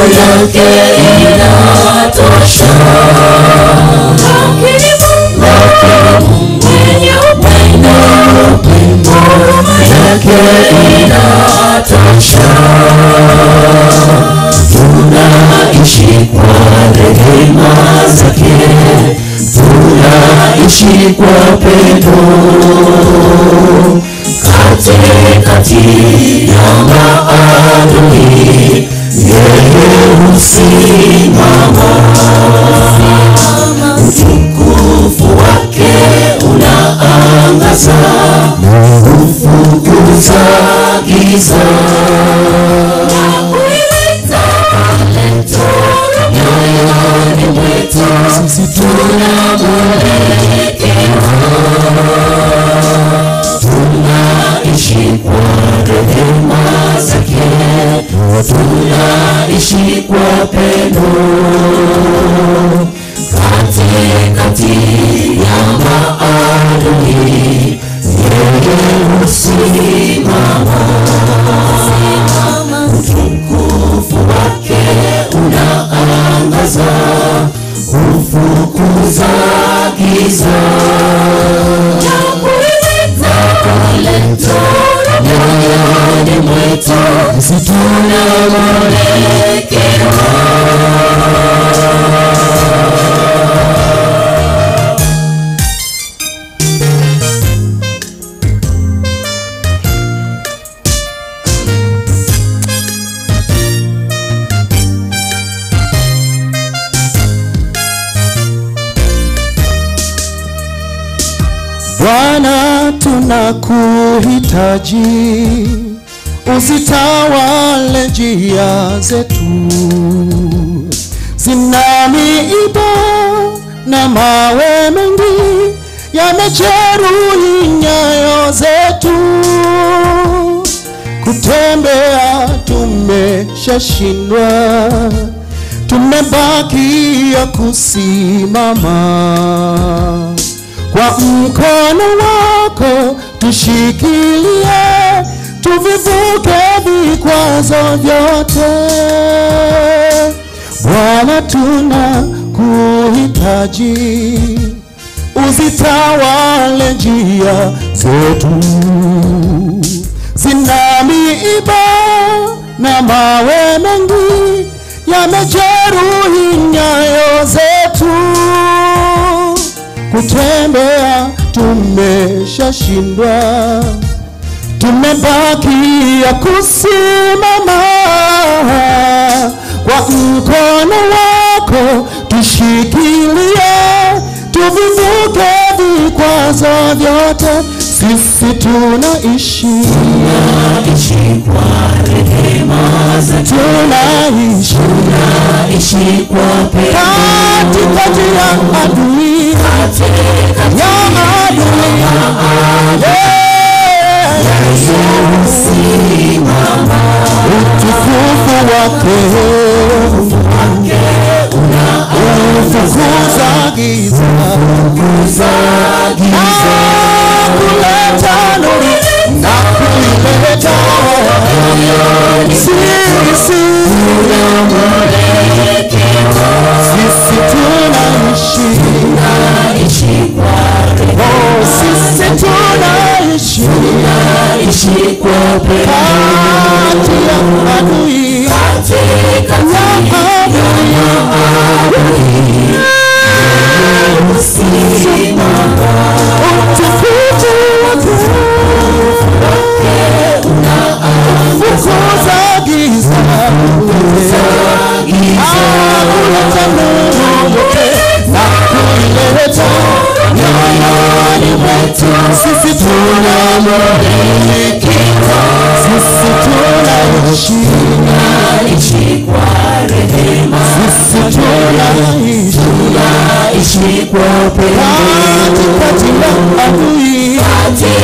yake inatosha. Lakini Mungu mwenye upendo, huruma yake inatosha. Tunaishi kwa rehema zake, tunaishi kwa pendo katikati ya maadui, yeye husimama. Utukufu wake unaangaza, hufukuza giza. Nyoyoni mwetu sisi tuna mwelekeo tunaishi kwa rehema zake, tunaishi kwa pendo katikati ya maadui, yeye husimama. Utukufu wake unaangaza, hufukuza giza nyoyoni mwetu situna mwelekeo. Bwana tunakuhitaji, usitawale njia zetu, zina miiba na mawe mengi yamejeruhi nyayo zetu, kutembea tumeshashindwa, tumebakia kusimama kwa mkono wako tushikilie, tuvivuke vikwazo vyote. Bwana, tuna kuhitaji, uzitawale njia zetu, zina miiba na mawe mengi yamejeruhi nyayo zetu kutembea tumeshashindwa, tumebakia kusimama. Kwa mkono wako tushikilie, tuvivuke vikwazo vyote. Sisi tunaishi Tunaishi kwa rehema zake, tunaishi tunaishi kwa pendo katikati ya adui katikati ya adui husimama. utukufu wake ufukuza giza na kuleta nuru na kuileta sisi sisi tunaishi Tunaishi kwa rehema, oh, sisi tunaishi tunaishi kwa pendo kati ya adui katikati ya adui husimama. utukufu wake fukuza giza kuleta nuru yote na kuileta nyoyoni mwetu. Sisi tuna mwelekeo, sisi tunaishi, Tunaishi kwa rehema, sisi tunaishi tunaishi kwa pendo katikati ya adui katikati